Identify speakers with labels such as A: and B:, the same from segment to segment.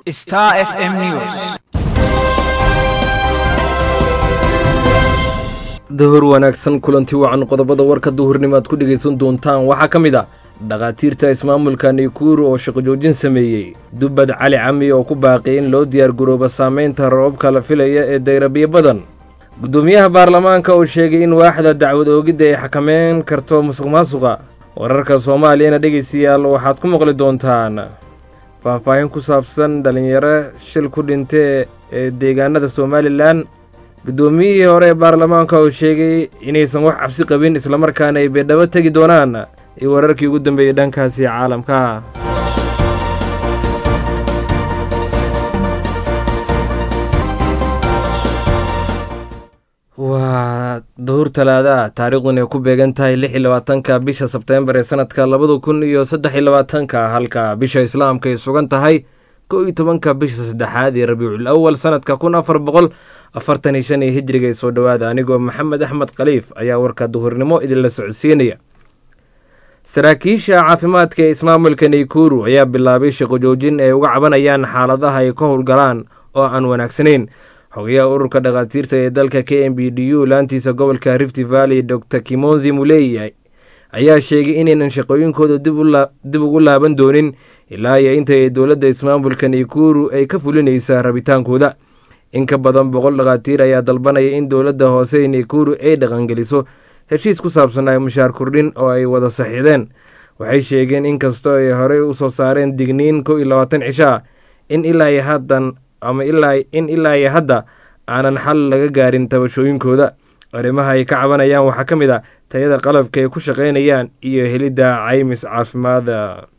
A: Star FM News.
B: dahor wanaagsan kulanti wacan qodobada warka duhurnimo aad ku dhegaysan doontaan waxaa ka mid ah dhakhaatiirta ismaamulka naykuru oo shaqo joojin sameeyey dubbad cali cami oo ku baaqay in loo diyaargaroobo saameynta roobabka la filaya ee dayrabiyo badan guddoomiyaha baarlamaanka oo sheegay in waaxda dacwad oogidda ay xakameyn karto musuq maasuqa wararka soomaaliyana dhegaystayaal waxaad ku maqli doontaan faahfaahin ku saabsan dhallinyaro shil ku dhintay ee deegaanada somalilan guddoomiyihii hore ee baarlamaanka oo sheegay inaysan wax cabsi qabin islamarkaana ay beedhabo tegi doonaan iyo wararkii ugu dambeeyey dhankaasi caalamka waa duhur talaada ah taariikhdun ay ku beegan tahay lix iyo labaatanka bisha sebteembar ee sanadka labada kun iyo saddex iyo labaatanka halka bisha islaamka ay sugan tahay kow iyo tobanka bisha saddexaad ee rabiicul awal sanadka kun afar boqol afartan iyo shan iyo hijriga ee soo dhowaada anigoo maxamed axmed khaliif ayaa warka duhurnimo idinla socodsiinaya saraakiisha caafimaadka ee ismaamulka naykuru ayaa bilaabay shaqo joojin ay uga cabanayaan xaaladaha ay ka howlgalaan oo aan wanaagsanayn xogayaha ururka dhakhaatiirta ee dalka k m b d u laantiisa gobolka rift valley dor kimonzi muley ayaa sheegay inaynan shaqooyinkooda dib ugu laaban doonin ilaa iyo inta ay dowladda ismaamulka naykuru ay ka fulinaysa rabitaankooda in ka badan boqol dhakhaatiir ayaa dalbanaya in dowladda hoose ee naykuru ay dhaqangeliso heshiis ku saabsan ay mushaar kordhin oo ay wada saxiixdeen waxay sheegeen inkastoo ay horey u soo saareen digniin kow iyo labaatan cisho ah in ilaa iyo haddan ama in ilaa iyo hadda aanan xal laga gaarin tabashooyinkooda arrimaha ay ka cabanayaan waxaa ka mid a tayada qalabka ay ku shaqaynayaan iyo helidda caymis caafimaada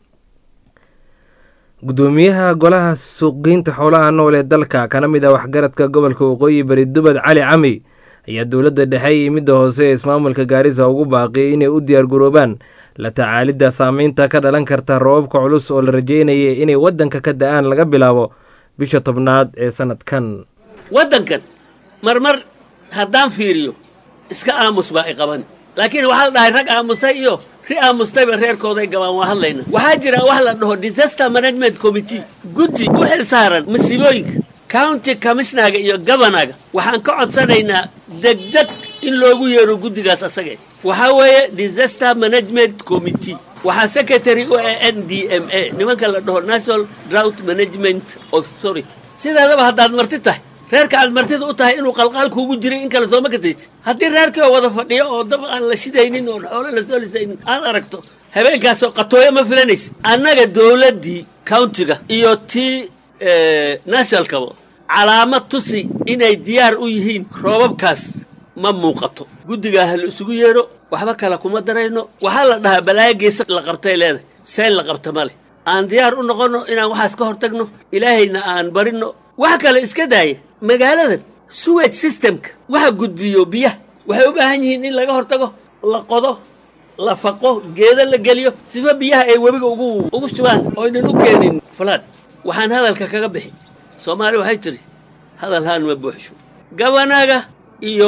B: guddoomiyaha golaha suuqgeynta xoolaha nool ee dalka kana mid ah waxgaradka gobolka waqooyi bari dubad cali cami ayaa dowladda dhexe iyo midda hoose ee ismaamulka gaarisa ugu baaqiyay inay u diyaargaroobaan la tacaalidda saameynta ka dhalan karta roobabka culus oo la rajeynaya inay waddanka ka da-aan laga bilaabo bisha tobnaad ee sanadkan
C: waddankan marmar haddaan fiiriyo iska aamus baa i qaban laakiin waxaa la dhahay rag aamusay iyo ri aamustayba reerkooday gabaan waa hadlayna waxaa jira wax la dhaho disaster management committee guddi u xil saaran masiibooyinka county commissionaga iyo governaga waxaan ka codsanaynaa degdeg in loogu yeero guddigaas asage waxaa weeye disaster management committee waxaa secretary u ah n d m a nimanka la dhaho national drought management authority sideedaba haddaad marti tahay reerka aad martida u tahay inuu qalqaal kuugu jiray in kale sooma kasaysid haddii reerkii oo wada fadhiyo oo dab aan la shidaynin oon xoolo la soo lisaynin aad aragto habeenkaasoo qatooyo ma filanaysid annaga dowladdii countiga iyo tii nationalkaba calaamad tusi inay diyaar u yihiin roobabkaas ma muuqato guddigaa ha la isugu yeedho waxba kale kuma darayno waxaa la dhahaa balaayo geesa la qabtay leedahay seen la qabta ma leh aan diyaar u noqonno inaan waxaas ka hortagno ilaahayna aan barinno wax kale iska daaya magaaladan suwage systemka waxa gudbiyo biyaha waxay u baahan yihiin in laga hortago la qodo la faqo geedo la geliyo sifa biyaha ay webiga ugu ugu shubaan oynan u keenin falaad waxaan hadalka kaga bixi soomaali waxay tidhi hadal haan ma buuxsho gabanaga iyo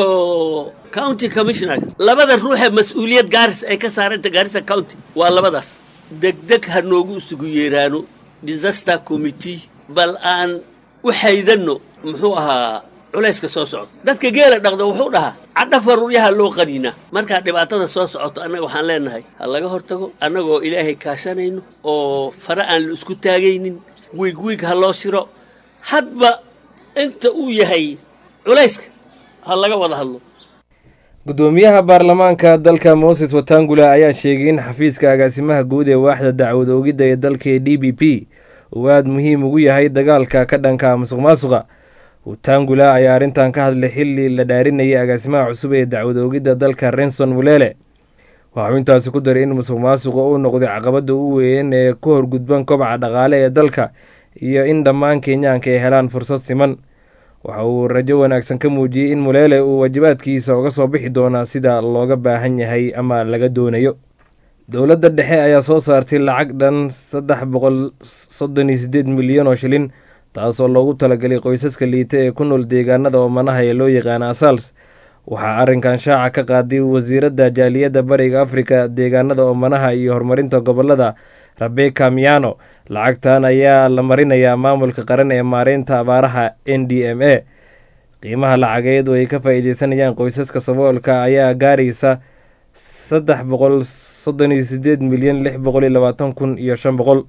C: county commissionaga labada ruuxee mas-uuliyad gaaris ay ka saaranta gaarisa county waa labadaas degdeg ha noogu isugu yeeraano disaster committee bal aan u xaydanno muxuu ahaa culayska soo socdo dadka geela dhaqda wuxuu dhahaa cadha faruuryaha loo qaniinaa markaa dhibaatada soo socoto annaga waxaan leenahay ha laga hortago annagoo ilaahay kaashanayno oo fare aan la isku taagaynin wiig wiig ha loo shiro hadba inta uu yahay culayska ha laga wada hadlo
B: guddoomiyaha baarlamaanka dalka moses watangula ayaa sheegay in xafiiska agaasimaha guud ee waaxda dacwad oogidda ee dalka ee d b p uu aada muhiim ugu yahay dagaalka ka dhanka musuq maasuqa watangula ayaa arrintan ka hadlay xilli la dhaarinayay agaasimaha cusub ee dacwad oogidda dalka renson mulele waxuu intaasi ku daray in musuq maasuqa uu noqday caqabadda u weyn ee ku horgudban kobaca dhaqaale ee dalka iyo in dhammaan kenyaanka ay helaan fursad siman waxa uu rajo wanaagsan ka muujiyey in muleele uu waajibaadkiisa uga soo bixi doonaa sida looga baahan yahay ama laga doonayo dowladda dhexe ayaa soo saartay lacag dhan saddex boqol soddon iyo siddeed milyan oo shilin taasoo loogu talagelay qoysaska liita ee ku nool deegaanada oomanaha ee loo yaqaana asals waxaa arrinkan shaaca ka qaaday wasiiradda jaaliyadda bariga afrika deegaanada oomanaha iyo horumarinta gobolada rebeka miano lacagtan ayaa la marinayaa maamulka qaran ee maareynta abaaraha n d m a qiimaha lacageed oo ay ka faa-iideysanayaan qoysaska saboolka ayaa gaaraysa saddex boqol soddon iyo sideed milyan lix boqol iyo labaatan kun iyo shan boqol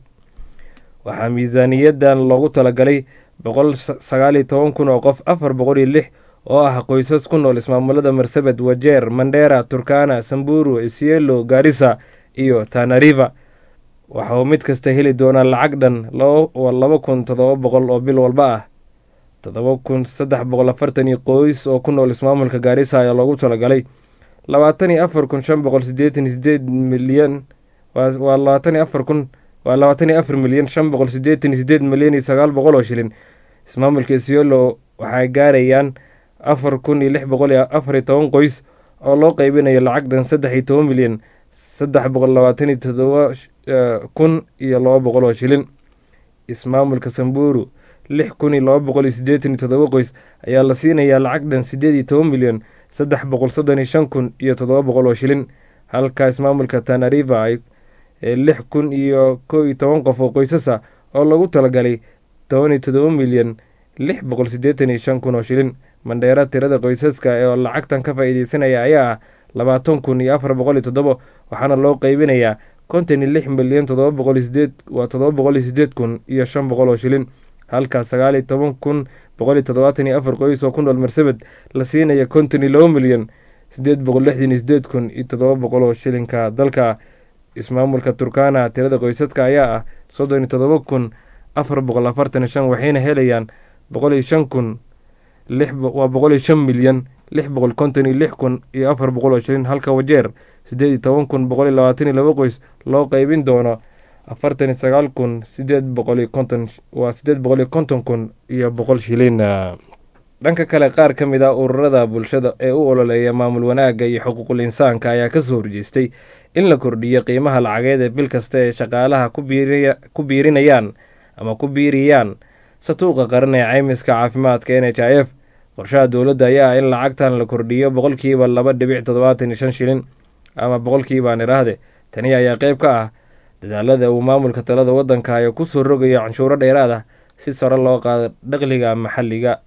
B: waxaa miisaaniyadan loogu talagalay boqol sagaal iyo toban kun oo qof afar boqol iyo lix oo ah qoysas ku nool ismaamulada marsabed wajeer mandera turkana samburu isielo garissa iyo tanariva waxa uu mid kasta heli doonaa lacag dhan laba kun toddoba boqol oo bil walba ah toddoba kun saddex boqol afartan iyo qoys oo ku nool ismaamulka gaarisa ayaa loogu talagalay labaatan iyo afar kun shan boqol sideetan iyo sideed milyan waa labaatan iyo afar kun waa labaatan iyo afar milyan shan boqol sideetan iyo sideed milyan iyo sagaal boqol oo shilin ismaamulka isiolo waxay gaarayaan afar kun iyo lix boqol iyo afar iyo toban qoys oo loo qeybinayo lacag dhan saddex iyo toban milyan saddex boqol labaatan iyo todoba kun iyo laba boqol oo shilin ismaamulka samburu lix kun iyo laba boqol iyo siddeetan iyo todoba qoys ayaa la siinayaa lacag dhan siddeed iyo toban milyan saddex boqol soddon iyo shan kun iyo todoba boqol oo shilin halka ismaamulka tanariva ay lix kun iyo kow iyo toban qof oo qoysasa oo lagu talagalay toban iyo todoba milyan lix boqol siddeetan iyo shan kun oo shilin mandheera tirada qoysaska oo lacagtan ka faa-iideysanaya ayaa ah labaatan kun iyo afar boqol iyo toddobo waxaana loo qeybinayaa konton iyo lix milyan todoba boqol iyo sideed waa todoba boqol iyo sideed kun iyo shan boqol oo shilin halka sagaal iyo toban kun boqol iyo toddobaatan iyo afar qoys oo ku nool marsabed la siinaya konton iyo laba milyan sideed boqol lixdan iyo sideed kun iyo toddoba boqol oo shilinka dalka ismaamulka turkana tirada qoysaska ayaa ah soddon iyo toddoba kun afar boqol afartan iyo shan waxayna helayaan boqol iyo shan kun waa boqol iyo shan milyan lix boqol konton iyo lix kun iyo afar boqol oo shilin halka wajeer siddeed iyo toban kun boqol iyo labaatan iyo laba qoys loo qeybin doono afartan iyo sagaal kun sideed boqol iyo konton waa siddeed boqol iyo konton kun iyo boqol shilin dhanka kale qaar ka mid ah ururada bulshada ee u ololeeya maamul wanaagga iyo xuquuqul insaanka ayaa kasoo horjeestay in la kordhiyo qiimaha lacageed ee bil kasta ee shaqaalaha ku biirinayaan ama ku biiriyaan satuuqa qaran ee caymiska caafimaadka n h i f qorshaha dowladda ayaa ah in lacagtan la kordhiyo boqolkiiba laba dhibic toddobaatan iyo shan shilin ama boqolkiibaan idhaahde tani ayaa qeyb ka ah dadaalada uu maamulka talada waddanka ee kusoo rogayo canshuuro dheeraad ah si sare loo qaado dhaqliga maxalliga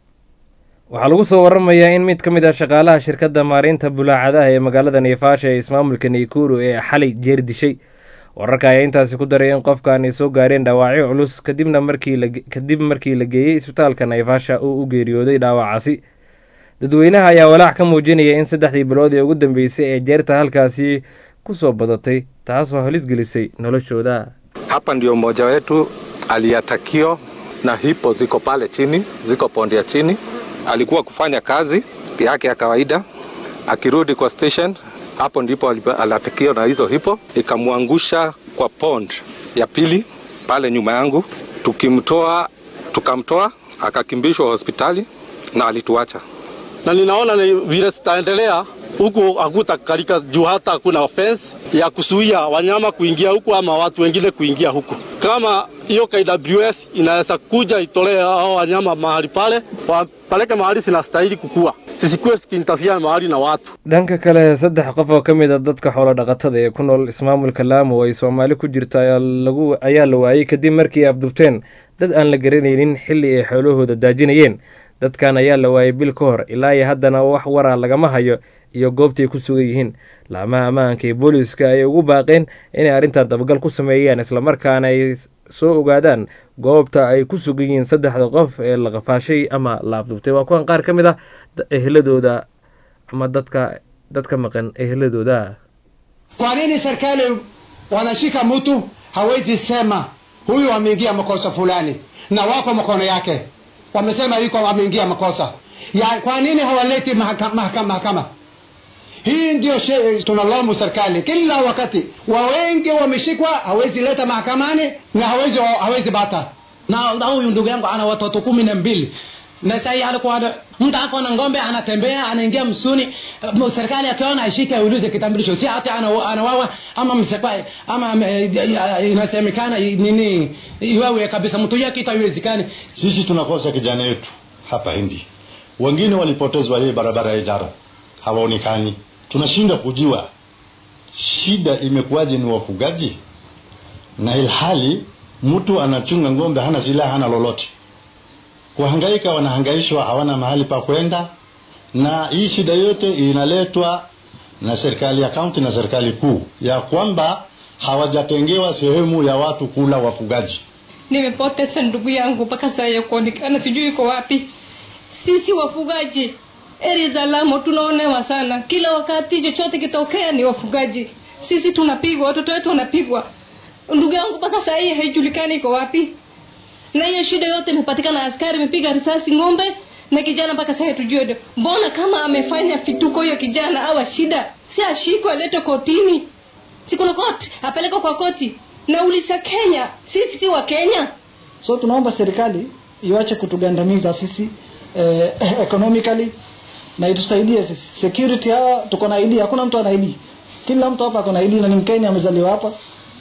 B: waxaa lagu soo waramayaa in mid ka mid ah shaqaalaha shirkadda maareynta bulaacadaha ee magaalada neefaasha ee ismaamulka naykuru ee xalay jeer dishay wararka ayaa intaasi ku daray in qofkan ay soo gaareen dhaawacyo culus kadibna markikadib markii la geeyey isbitaalka nayfaasha uu u geeriyooday dhaawacaasi dadweynaha ayaa walaac ka muujinaya in saddexdii bilood ee ugu dambeysay ee jeerta halkaasi ku soo badatay taasoo halis gelisay noloshooda
A: hapa ndio mmoja wetu aliatakio na hipo ziko pale chini ziko pondi ya chini alikuwa kufanya kazi yake ya kawaida akirudi kwa station hapo ndipo aliatakio na hizo hipo ikamwangusha kwa pond ya pili pale nyuma yangu tukimtoa tukamtoa akakimbishwa hospitali na alituacha
D: na ninaona ni vile zitaendelea huku hakutakalika juu hata hakuna offense ya kuzuia wanyama kuingia huku ama watu wengine kuingia huku. Kama hiyo KWS inaweza kuja itolee hao wanyama mahali pale, wapeleke mahali zinastahili kukua, sisikuwe zikiintafiana mahali na watu.
B: dhanka kale saddex qof oo ka mid a dadka xoolo dhaqatada ee ku nool ismaamulka laamo oo ay soomaali ku jirta ayaa la waayey kadib markii ay afdubteen dad aan la garanaynin xilli ay xoolahooda daajinayeen dadkan ayaa la waayay bil ka hor ilaa iyo haddana wax waraa lagama hayo iyo goobtay ku sugan yihiin laamaha ammaanka iyo booliiska ayay ugu baaqeen inay arrintan dabagal ku sameeyaan islamarkaana ay soo ogaadaan goobta ay ku sugan yihiin saddexda qof ee la qafaashay ama la afdubtay waa kuwan qaar ka mid ah eheladooda ama dadka dadka maqan eheladooda
E: Kwa nini serikali wanashika mtu hawezi sema huyu ameingia makosa fulani na wako mkono yake, wamesema yuko ameingia makosa ya, kwa nini hawaleti mahakama, mahakama, mahakama? Hii ndio she- tunalaumu serikali kila wakati, wa wengi wameshikwa, hawezi leta mahakamani na hawezi, hawezi bata
F: na na huyu ndugu yangu ana watoto kumi na mbili na sahii alikuwa ana- mtu ako na ng'ombe anatembea anaingia msuni uh, serikali akiona ashike aulize kitambulisho si hati ana- anawawa ama msekwa ama eh, inasemekana nini iwawe kabisa mtu yake itaiwezekani
G: sisi tunakosa kijana yetu hapa hindi wengine walipotezwa hii barabara ya ijara hawaonekani. Tunashinda kujua shida imekuwaje, ni wafugaji, na ilhali mtu anachunga ng'ombe, hana silaha, hana lolote. Kuhangaika, wanahangaishwa, hawana mahali pa kwenda, na hii shida yote inaletwa na serikali ya kaunti na serikali kuu, ya kwamba hawajatengewa sehemu ya watu kula wafugaji.
H: Nimepoteza ndugu yangu mpaka saa ya kuonekana, sijui iko wapi. Sisi wafugaji eri za Lamu tunaonewa sana, kila wakati chochote kitokea ni wafugaji. Sisi tunapigwa, watoto wetu wanapigwa. Ndugu yangu mpaka saa hii haijulikani iko wapi, na hiyo shida yote imepatikana. Askari imepiga risasi ng'ombe na kijana mpaka sasa tujue mbona kama amefanya fituko hiyo kijana awa shida si ashikwe aletwe kotini si kuna koti apelekwe kwa koti na ulisa kenya sisi si wa kenya
I: so tunaomba serikali iwache kutugandamiza sisi eh, economically na itusaidie sisi security hawa tuko na ID hakuna mtu ana ID kila mtu hapa ako na ID na ni mkenya amezaliwa hapa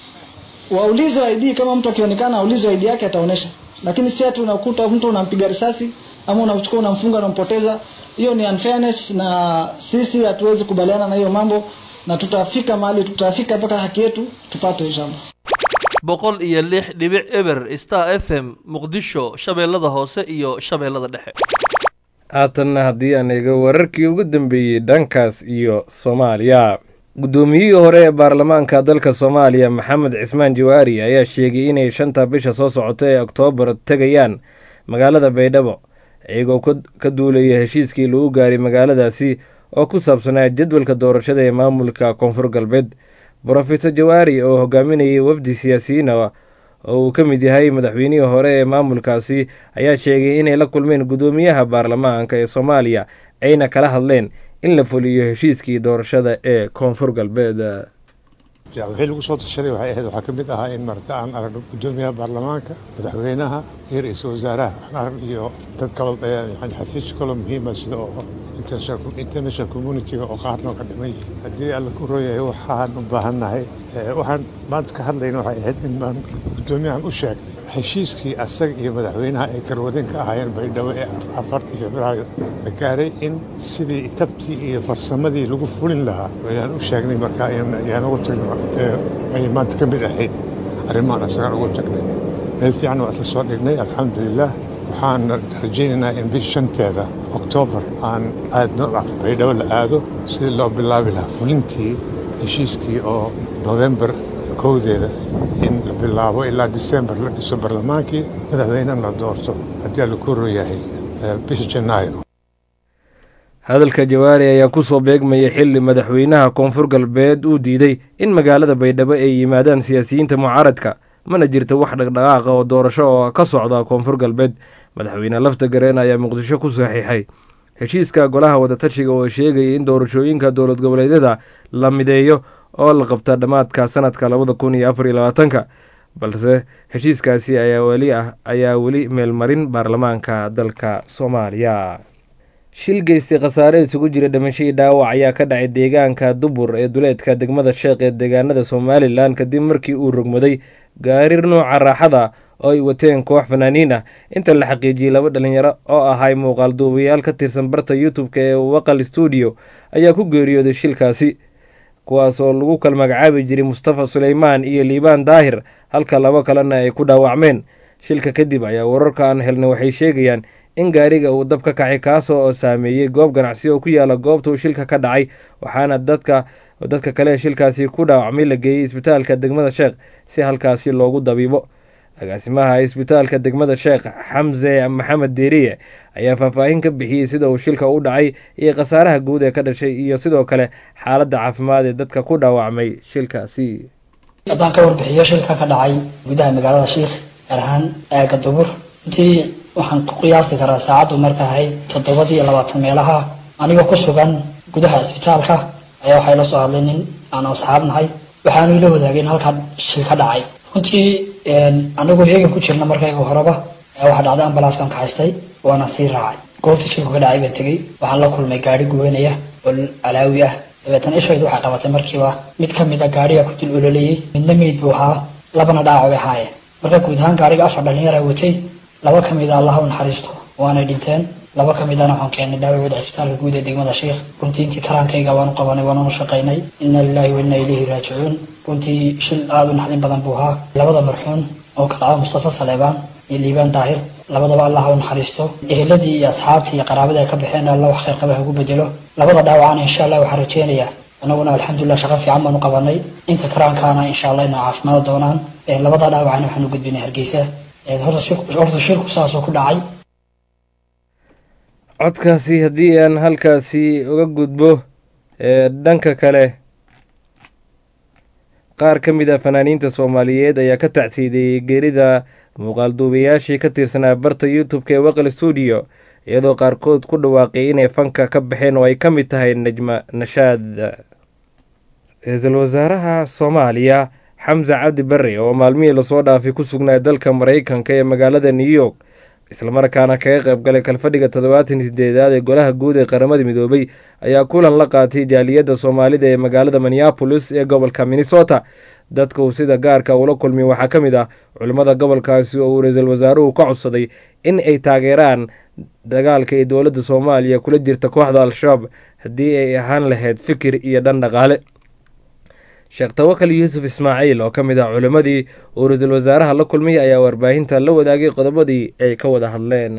I: waulize ID kama mtu akionekana aulize ID yake ataonesha lakini si ati unakuta mtu unampiga risasi ama unachukua unamfunga unampoteza hiyo ni unfairness na sisi hatuwezi kubaliana na hiyo mambo na tutafika mahali tutafika mpaka haki yetu tupate inshallah
J: boqol iyo lix dhibic eber star f m muqdisho shabeellada hoose iyo shabeellada dhexe
B: haatanna haddii aan eego wararkii ugu dambeeyey dhankaas iyo soomaaliya guddoomiyihii hore ee baarlamaanka dalka soomaaliya maxamed cismaan jawaari ayaa sheegay inay shanta bisha soo socota ee oktoobar tegayaan magaalada baydhabo iyagoo ka duulaya heshiiskii lagu gaaray magaaladaasi oo ku saabsanaa jadwalka doorashada ee maamulka koonfur galbeed brofeor jawaari oo hogaaminayay wafdi siyaasiyiina oo uu ka mid yahay madaxweynihii hore ee maamulkaasi ayaa sheegay inay la kulmeen guddoomiyaha baarlamaanka ee soomaaliya ayna kala hadleen in la fuliyo heshiiskii doorashada ee koonfur galbeed
K: wixii lagu soo tashaday waxay ahayd waxaa ka mid ahaa in marta aan aragno guddoomiyaha baarlamaanka madaxweynaha iyo ra-iisul wasaaraha aan arag iyo dad kaloo xafiis kaloo muhiima sida oo international communitiga oo qaarnoo ka dhiman yihiin haddii alla ku rooyahay waxaan u baahannahay waxaan maanta ka hadlayna waxay ahayd in baan guddoomiyahan u sheegnay heshiiskii asaga iyo madaxweynaha ay garwadeen ka ahaayeen baydhabo ee afartii februaayo la gaaray in sidii tabtii iyo farsamadii lagu fulin lahaa ayaan u sheegnay marka ayaan ugu tagnay ayay maanta ka mid ahayd arrimahan asagaan ugu tagnay meel fiican waa isla soo dhignay alxamdulilah waxaan rajaynaynaa in bish shanteeda oktoobar aan aadno baydhabo la aado sidii loo bilaabi lahaa fulintii heshiiskii oo november kowdeeda in la bilaabo ilaa disembar la dhiso barlamaankii madaxweynena la doorto haddii alla ku rooyahay bisha janaayo
B: hadalka jawaari ayaa kusoo beegmayay xili madaxweynaha koonfur galbeed uu diiday in magaalada baydhabo ay yimaadaan siyaasiyiinta mucaaradka mana jirto wax dhaqdhaqaaqa oo doorasho oo ka socda koonfur galbeed madaxweyne lafta gareen ayaa muqdisho ku saxiixay heshiiska golaha wadatashiga oo sheegaya in doorashooyinka dowlad goboleedyada la mideeyo oo la qabta dhammaadka sanadka labada kun iyo afar iyo labaatanka balse heshiiskaasi ayaa weli ah ayaa weli meelmarin baarlamaanka dalka soomaaliya shil geystay khasaare isugu jira dhimashadii dhaawac ayaa ka dhacay deegaanka dubur ee duleedka degmada sheekh ee deegaanada somalilan kadib markii uu rogmaday gaarir nooca raaxada oo ay wateen koox fanaaniin ah inta la xaqiijiyey laba dhalinyaro oo ahay muuqaal duubayaal ka tirsan barta youtube-ka ee waqal stuudio ayaa ku geeriyooday shilkaasi kuwaas oo lagu kala magacaabi jiray mustafa suleymaan iyo liibaan daahir halka labo kalena ay ku dhaawacmeen shilka kadib ayaa wararka aan helnay waxay sheegayaan in gaariga uu dab ka kacay kaasoo saameeyey goob ganacsi oo ku yaala goobta uu shilka ka dhacay waxaana dadka dadka kale shilkaasi ku dhaawacmay la geeyey isbitaalka degmada sheekh si halkaasi loogu dabiibo agaasimaha isbitaalka degmada sheekh xamse maxamed deeriye ayaa faahfaahin ka bixiyey sida uu shilka u dhacay iyo khasaaraha guud ee ka dhashay iyo sidoo kale xaaladda caafimaad ee dadka ku dhaawacmay shilkaasi
L: haddaan ka warbixiyo shilka ka dhacay gudaha magaalada sheikh gaar ahaan aaga dubur intii waxaan ku qiyaasi karaa saacaddu marka ahayd toddobadii iyo labaatan meelaha anigoo ku sugan gudaha isbitaalka ayaa waxay la soo hadlay nin aan asxaab nahay waxaanu ila wadaagay in halkaa shil ka dhacay runtii anagoo heegan ku jirna markayga horeba waxaa dhacday ambalaaskan ka haystay waana sii raacay goobta shilku ka dhacay baan tegey waxaan la kulmay gaari gubanaya oo alaawi ah dabeetana ishaydu waxay qabatay markiiba mid ka mid a gaariga ku dil ololayey midna meyd buu ahaa labana dhaaca bay ahaayeen marka guud ahaan gaariga afar dhalinyara watay laba ka mid a allaha u naxariisto waanay dhinteen laba ka midana waxaan keennay dhaawacooda cisbitaalka guud ee degmada sheikh runtii intii karaankayga waanu qabanay waanunu shaqaynay inna lillahi wa inna ilayhi raajicuun runtii shil aada u naxdin badan buu ahaa labada marxuun oo kala ah mustafa saleebaan iyo liibaan daahir labadaba allah ha u naxariisto eheladii iyo asxaabtii iyo qaraabadii ay ka baxeen alla wax khayr qaba ha ugu bedelo labada dhaawacana insha allah waxaan rajeynayaa anaguna alxamdulilah shaqo fiican baanu qabanay inta karaankaana insha allah inay caafimaad doonaan labada dhaawacana waxaan u gudbinay hargeysa horta shirku saasoo ku dhacay
B: codkaasi haddii aan halkaasi uga gudbo dhanka kale qaar ka mid a fanaaniinta soomaaliyeed ayaa ka tacsiideeyey geerida muuqaalduubayaashii ka tirsanaa barta youtube-ka ee waqal stuudio iyadoo qaarkood ku dhawaaqay inay fanka ka baxeen oo ay ka mid tahay najma nashaad ra-iisul wasaaraha soomaaliya xamse cabdi barre oo maalmihii lasoo dhaafay ku sugnaa dalka maraykanka ee magaalada new york islamarkaana kaga qayb galay kalfadhiga toddobaatan sideedaad ee golaha guud ee qaramada midoobay ayaa kulan la qaatay jaaliyadda soomaalida ee magaalada minneapolis ee gobolka minnesota dadka uu sida gaarka ula kulmay waxaa ka mid ah culimmada gobolkaasi oo uu ra-iisul wasaaruhu ka codsaday in ay taageeraan dagaalka ee dowladda soomaaliya kula jirta kooxda al-shabaab haddii ay ahaan lahayd fikir iyo dhan dhaqaale sheekh tawakal yuusuf ismaaciil oo ka mid ah culimmadii uu ra-iisul wasaaraha la kulmay ayaa warbaahinta la wadaagay qodobadii ay ka wada hadleen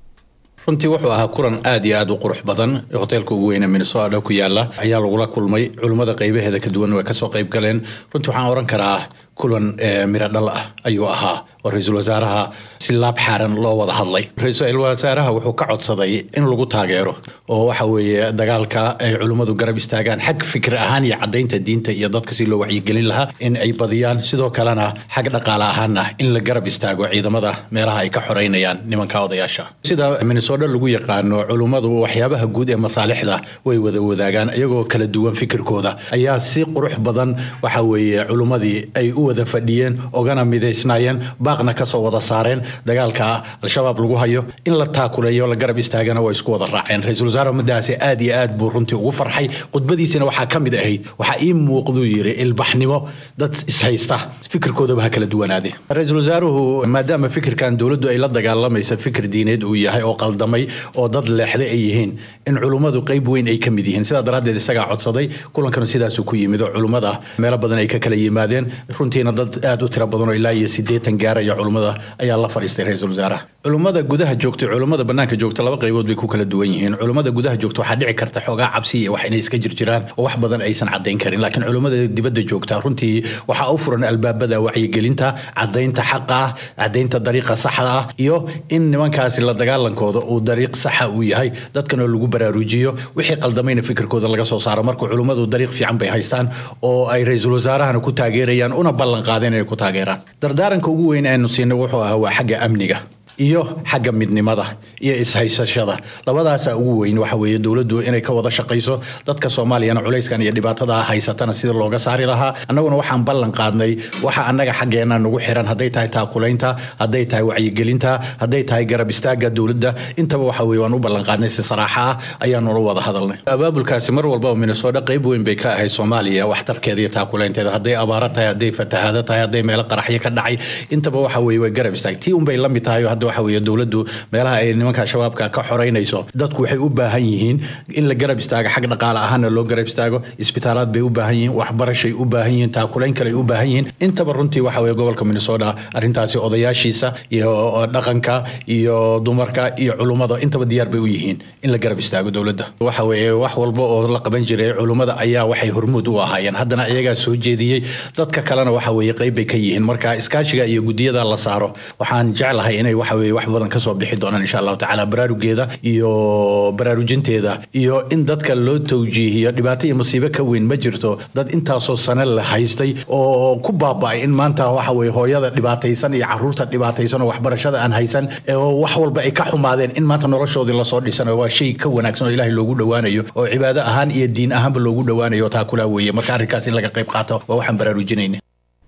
M: runtii wuxuu ahaa kulan aad iyo aad u qurux badan hoteelka ugu weyne minnesota ku yaala ayaa lagula kulmay culimmada qaybaheeda ka duwan way kasoo qayb galeen runtii waxaan oran karaa kulan miro dhal ah ayuu ahaa oo ra-iisul wasaaraha si laab xaaran loo wada hadlay ra-iisul wasaaraha wuxuu ka codsaday in lagu taageero oo waxa weeye dagaalka ay culimmadu garab istaagaan xag fikir ahaan iyo caddaynta diinta iyo dadka si loo wacyigelin lahaa in ay badiyaan sidoo kalena xag dhaqaale ahaana in la garab istaago ciidamada meelaha ay ka xoreynayaan nimanka odayaasha sida minnesota lagu yaqaano culimmadu waxyaabaha guud ee masaalixda way wada wadaagaan iyagoo kala duwan fikirkooda ayaa si qurux badan waxa weeye culimmadii ay u wada fadhiyeen ogana midaysnaayeen baaqna kasoo wada saareen dagaalka al-shabaab lagu hayo in la taakuleeyo la garab istaagana waa isku wada raaceen ra-iisul wasaare ummadaasi aad iyo aad buu runtii ugu farxay khudbadiisina waxaa ka mid ahayd waxaa ii muuqduu yiri ilbaxnimo dad ishaysta fikirkoodaba ha kala duwanaade ra-iisul wasaaruhu maadaama fikirkan dowladdu ay la dagaalamaysa fikir diineed uu yahay oo qaldamay oo dad leexday ay yihiin in culummadu qayb weyn ay ka mid yihiin sidaa daraaddeed isagaa codsaday kulankana sidaasuu ku yimid oo culummada meelo badan ay ka kala yimaadeen runtiina dad aad u tiro badan oo ilaa iyo siddeetan gaaraya culummada ayaa la fadhiistay ra-iisul wasaaraha culummada gudaha joogta culummada banaanka joogta laba qaybood bay ku kala duwan yihiin culummada gudaha joogta waxaa dhici karta xoogaa cabsi iyo wax inay iska jirjiraan oo wax badan aysan caddayn karin laakiin culummada dibadda joogta runtii waxaa u furan albaabada wacyigelinta caddaynta xaqa ah caddaynta dariiqa saxda ah iyo in nimankaasi la dagaalankooda uu dariiq saxa uu yahay dadkana lagu baraarujiyo wixii qaldamayna fikirkooda laga soo saaro marka culummadu dariiq fiican bay haystaan oo ay ra-iisul wasaarahana ku taageerayaan una ballan qaadeen inay ku taageeraan dardaaranka ugu weyn aanu siinay wuxuu ahaa waa xagga amniga iyo xagga midnimada iyo ishaysashada labadaasaa ugu weyn waxa weeye dowladdu inay ka wada shaqayso dadka soomaaliyana culayskan iyo dhibaatada haysatana sida looga saari lahaa annaguna waxaan ballan qaadnay waxa annaga xaggeena nagu xiran hadday tahay taakulaynta hadday tahay wacyigelinta hadday tahay garab istaaga dowladda intaba waxa weye waan u ballan qaadnay si saraaxa ah ayaanula wada hadalnay abaabulkaasi mar walbaba minnesota qayb weyn bay ka ahayd soomaaliya waxtarkeeda iyo taakulaynteeda hadday abaaro tahay hadday fatahaado tahay hadday meelo qaraxyo ka dhacay intaba waxa weye way garab istaag tii unbay la mid tahay hadda waxa weeye dowladdu meelaha ay nimanka shabaabka ka xoreynayso dadku waxay u baahan yihiin in la garab istaago xag dhaqaale ahaana loo garab istaago isbitaalaad bay u baahan yihiin waxbarashay u baahan yihiin taakulayn kale ay u baahan yihiin intaba runtii waxa weeye gobolka minnesota arrintaasi odayaashiisa iyo dhaqanka iyo dumarka iyo culummada intaba diyaar bay u yihiin in la garab istaago dowladda waxa weeye wax walba oo la qaban jiray culummada ayaa waxay hormuud u ahaayeen haddana iyagaa soo jeediyey dadka kalena waxa weeye qayb bay ka yihiin marka iskaashiga iyo gudiyada la saaro waxaan jeclahay inay waxa weeye wax badan kasoo bixi doonaan insha allahu tacaala baraarugeeda iyo baraarujinteeda iyo in dadka loo tawjiihiyo dhibaato iyo musiibo ka weyn ma jirto dad intaasoo sane la haystay oo ku baaba'ay in maanta waxa weeye hooyada dhibaataysan iyo caruurta dhibaataysan oo waxbarashada aan haysan oo wax walba ay ka xumaadeen in maanta noloshoodii lasoo dhisanayo waa shay ka wanaagsan oo ilaahay loogu dhowaanayo oo cibaado ahaan iyo diin ahaanba loogu dhowaanayo taa kulaa weeye marka arrinkaas in laga qayb qaato waa waxaan baraarujinayna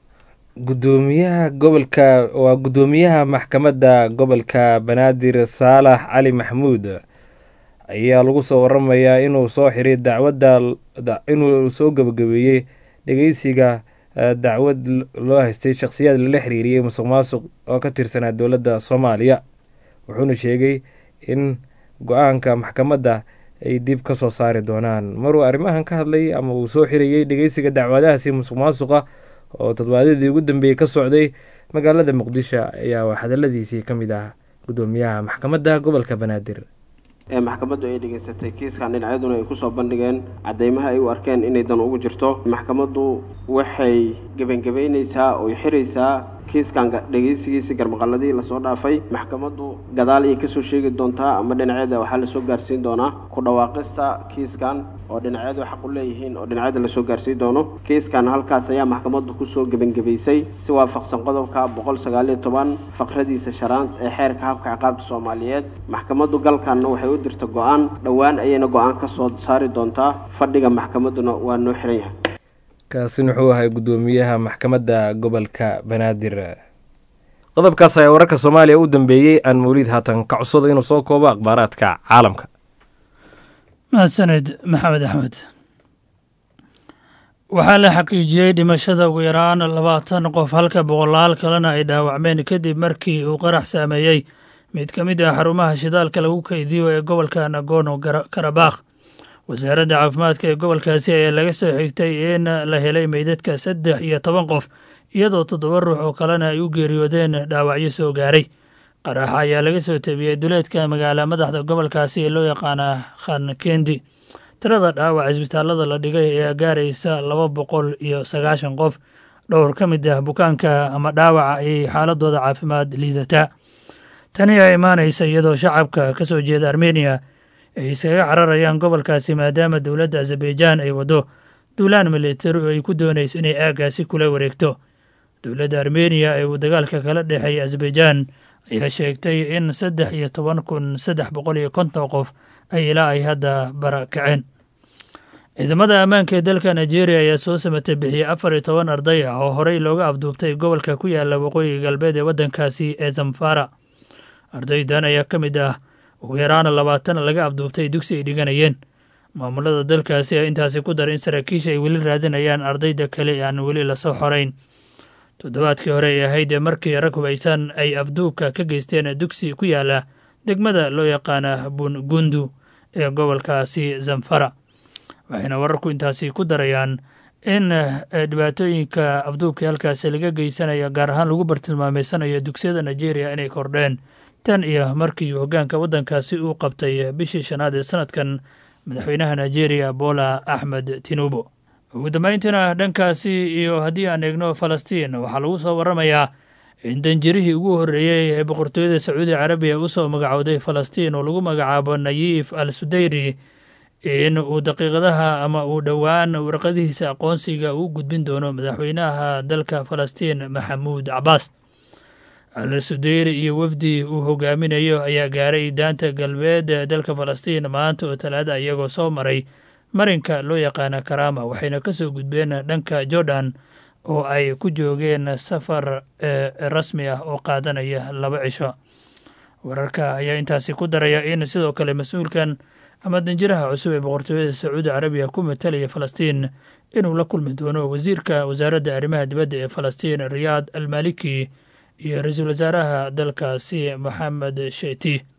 B: gudoomiyaha gobolka waa guddoomiyaha maxkamadda gobolka banaadir saalax cali maxamuud ayaa lagu soo waramayaa inuu soo xiray dacwadda inuu soo gabagabeeyey dhegeysiga dacwad loo haystay shakhsiyaad lala xiriiriyey musuq maasuq oo ka tirsanaa dowladda soomaaliya wuxuuna sheegay in go-aanka maxkamadda ay dib ka soo saari doonaan maruu arrimahan ka hadlay ama uu soo xirayey dhegeysiga dacwadahaasi musuq maasuqa oo toddobaadadii ugu dambeeyey ka socday magaalada muqdisho ayaa hadaladiisii ka mid ah gudoomiyaha maxkamadda gobolka banaadir
N: ee maxkamaddu ay dhegaysatay kiiskan dhinacyaduna ay kusoo bandhigeen caddeymaha ay u arkeen inay dan ugu jirto maxkamaddu waxay gebangebaynaysaa oo xiraysaa kiiskan dhegeysigiisii garmaqaladii lasoo dhaafay maxkamaddu gadaal ayay kasoo sheegi doontaa ama dhinacyada waxaa lasoo gaarsiin doonaa ku dhawaaqista kiiskan oo dhinacyadu xaq u leeyihiin oo dhinacyada lasoo gaarsiin doono kiiskan halkaas ayaa maxkamaddu kusoo gebangebaysay si waafaqsan qodobka boqol sagaal iyo toban faqradiisa shanaad ee xeerka habka ciqaabta soomaaliyeed maxkamaddu galkanna waxay u dirta go-aan dhowaan ayayna go-aan ka soo saari doontaa fadhiga maxkamadduna waa noo xiran yahay
B: kaasina wuxuu ahay gudoomiyaha maxkamadda gobolka banaadir qodobkaas ayaa wararka soomaaliya u dambeeyey aan mawliid haatan ka codsado inuu soo koobo akhbaaraadka caalamka
O: mahadsaned maxamed axmed waxaa la xaqiijiyey dhimashada ugu yaraan labaatan qof halka boqolaal kalena ay dhaawacmeen kadib markii uu qarax saameeyey mid ka mid ah xarumaha shidaalka lagu kaydiyo ee gobolka nagono karabakh wasaaradda caafimaadka ee gobolkaasi ayaa laga soo xigtay in la helay meydadka saddex iyo toban qof iyadoo toddoba ruux oo kalena ay u geeriyoodeen dhaawacyo soo gaaray qaraxa ayaa laga soo tabiyey duleedka magaala madaxda gobolkaasi ee loo yaqaana khan kendi tirada dhaawac isbitaalada la dhigay ayaa gaaraysa laba boqol iyo sagaashan qof dhowr ka mid ah bukaanka ama dhaawaca ayay xaaladooda caafimaad liidataa tani ayaa imaanaysa iyadoo shacabka ka soo jeeda armeniya ay iskaga cararayaan gobolkaasi maadaama dowladda azerbaijan ay waddo duulaan militari oo ay ku doonayso inay aaggaasi kula wareegto dowladda armeniya ee uu dagaalka kala dhexeeya azerbaijan ayaa sheegtay in saddex iyo toban kun saddex boqol iyo konton qof ay ilaa ay hadda barakaceen ciidamada ammaanka ee dalka nigeria ayaa soo samatay bixiyey afar iyo toban arday ah oo horey looga afduubtay gobolka ku yaala waqooyiga galbeed ee waddankaasi ee zamfara ardaydan ayaa ka mid ah ugu yaraana labaatan laga afduubtay dugsi ay dhiganayeen maamulada dalkaasi ayaa intaasi ku daray in saraakiisha ay weli raadinayaan ardayda kale aan weli lasoo xorayn toddobaadkii hore ay ahayd markii rag hubaysan ay afduubka ka geysteen dugsi ku yaala degmada loo yaqaana bungundu ee gobolkaasi zamfara waxayna wararku intaasi ku darayaan in dhibaatooyinka afduubkii halkaasi laga geysanaya gaar ahaan lagu bartilmaameysanayo dugsiyada nigeria inay kordheen tan iyo markii hoggaanka waddankaasi uu qabtay bishii shanaad ee sanadkan madaxweynaha nigeria bola axmed tinubu ugu dambayntiina dhankaasi iyo haddii aan eegno falastiin waxaa lagu soo waramayaa in danjirihii ugu horreeyey ee boqortooyada sacuudi carabiya usoo magacowday falastiin oo lagu magacaabo nayiif al sudayri in uu daqiiqadaha ama uu dhowaan warqadihiisa aqoonsiga uu gudbin doono madaxweynaha dalka falastiin maxamuud cabaas al sudeyri iyo wafdi uu hogaaminayo ayaa gaaray daanta galbeed ee dalka falastiin maanta oo talaada iyagoo soo maray marinka loo yaqaana karama waxayna ka soo gudbeen dhanka jordan oo ay ku joogeen safar rasmi ah oo qaadanaya laba cisho wararka ayaa intaasi ku daraya in sidoo kale mas-uulkan ama danjiraha cusub ee boqortooyada sacuudi carabiya ku matalaya falastiin inuu la kulmi doono wasiirka wasaaradda arrimaha dibadda ee falastiin riyaad almaliki iyo ra-iisul wasaaraha dalkaasi moxamed sheeti